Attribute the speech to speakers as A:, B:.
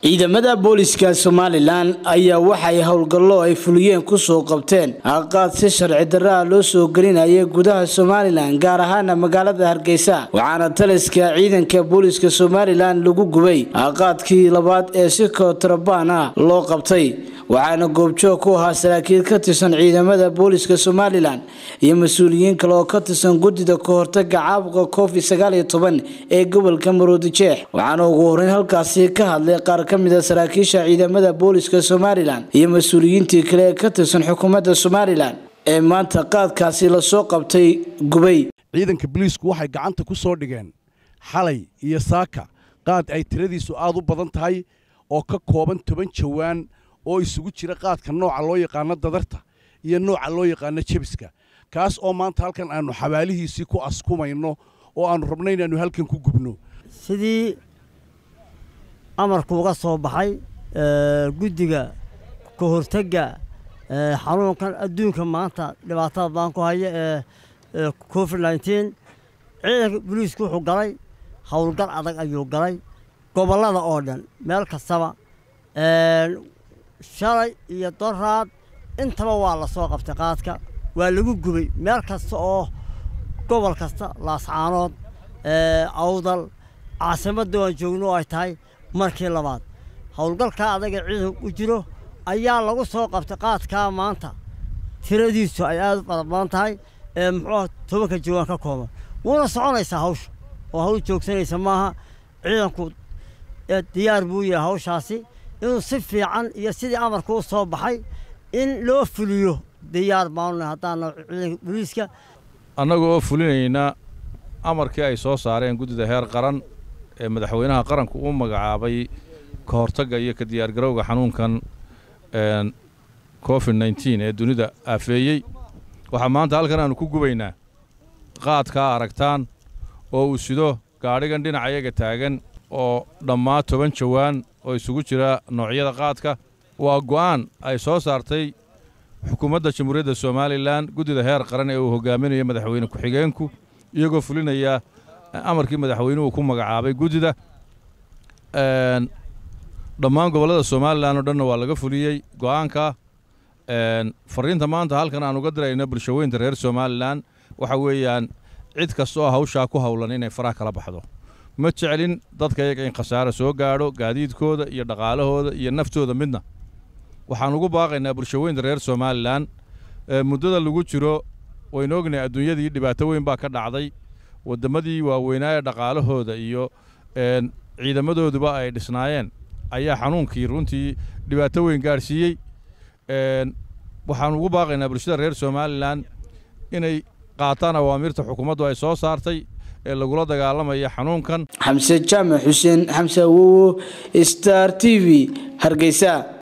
A: ciidamada booliska somalilan ayaa waxay howlgallo ay fuliyeen kusoo qabteen aqaad si sharci darraa loo soo gelinaya gudaha somalilan gaar ahaana magaalada hargeysa waxaana taliska ciidanka booliska somalilan lagu gubay aqaadkii labaad ee si kootarabaan ah loo qabtay waxaana goobjoog ku ahaa saraakiil ka tirsan ciidamada booliska somalilan iyo mas-uuliyiin kale oo ka tirsan guddida kahortaga caabuqa covid sagaaliyo toban ee gobolka maroodijeex waxaana ugu horeyn halkaasi ka hadlay qaar ka mid a saraakiisha ciidamada booliska somalilan iyo mas-uuliyiintii kale ee ka tirsan xukuumadda somalilan ee maanta qaadkaasi lasoo qabtay gubay
B: ciidanka boliisku waxay gacanta ku soo dhigeen xalay iyo saaka qaad ay tiradiisu aad u badan tahay oo ka kooban toban jawaan oo isugu jira qaadka nooca loo yaqaano dadarta iyo nooca loo yaqaano jebiska kaas oo maanta halkan aanu xabaalihiisii ku askumayno oo aanu rabno inaannu halkan ku gubno
C: sidii amarku uga soo baxay guddiga ka hortagga xanuunkan adduunka maanta dhibaatada badan ku haya ee covid nneteen ciidanka boliisku wuxuu galay howlgal adag ayuu galay gobollada oo dhan meel kastaba shalay iyo doraad intaba waa la soo qabtay qaadka waa lagu gubay meel kasta oo gobol kasta laascaanood awdal caasimadda waan joogno oo ay tahay markii labaad howlgalkaa adaga ciidanku u jiro ayaa lagu soo qabtay qaadkaa maanta tiradiisu ay aad u fara badan tahay ee muxuuah tobanka jawaan ka kooban wuuna soconaysaa hawsha oo hawl joogsanaysa maaha ciidanku diyaar buu yahay hawshaasi inuu si fiican iyo sidii amarka u soo baxay in loo fuliyo diyaar baanuna haddaana ciidanka boliiska
D: annaga oo fulinayna amarkii ay soo saareen guddida heer qaran ee madaxweynaha qaranku u magacaabay ka hortagga iyo ka diyaargarowga xanuunkan covid nneteen ee dunida aafeeyey waxaa maanta halkan aanu ku gubaynaa qaadkaa aragtaan oo uu sido gaadhigan dhinacayaga taagan oo dhammaa toban jawaan oo isugu jira noocyada qaadka waa go'aan ay soo saartay xukuumadda jamhuuriyadda somalilan guddida heer qaran ee uu hogaaminayo madaxweyne ku-xigeenku iyagoo fulinaya amarkii madaxweynuhu ku magacaabay guddida dhammaan gobollada somalilan oo dhanna waa laga fuliyey go'aanka fariinta maanta halkan aan uga dirayno bulshaweynta reer somalilan waxa weeyaan cid kasta oo hawshaa ku howlan inay faraha kala baxdo ma jeclin dadka iyaga in khasaare soo gaadho gaadiidkooda iyo dhaqaalahooda iyo naftooda midna waxaan ugu baaqaynaa bulshaweynta reer somalilan muddada lagu jiro waynu ognahay adduunyadii dhibaato weyn baa ka dhacday wadammadii waaweynaa ee dhaqaalahooda iyo ciidamadooduba ay dhisnaayeen ayaa xanuunkii runtii dhibaato weyn gaadhsiiyey waxaan ugu baaqaynaa bulshada reer somalilan inay qaataan awaamiirta xukuumaddu ay soo saartay ee lagula dagaalamaya xanuunkan
A: xamse jaamac xuseen xamse awowo star t v hargeysa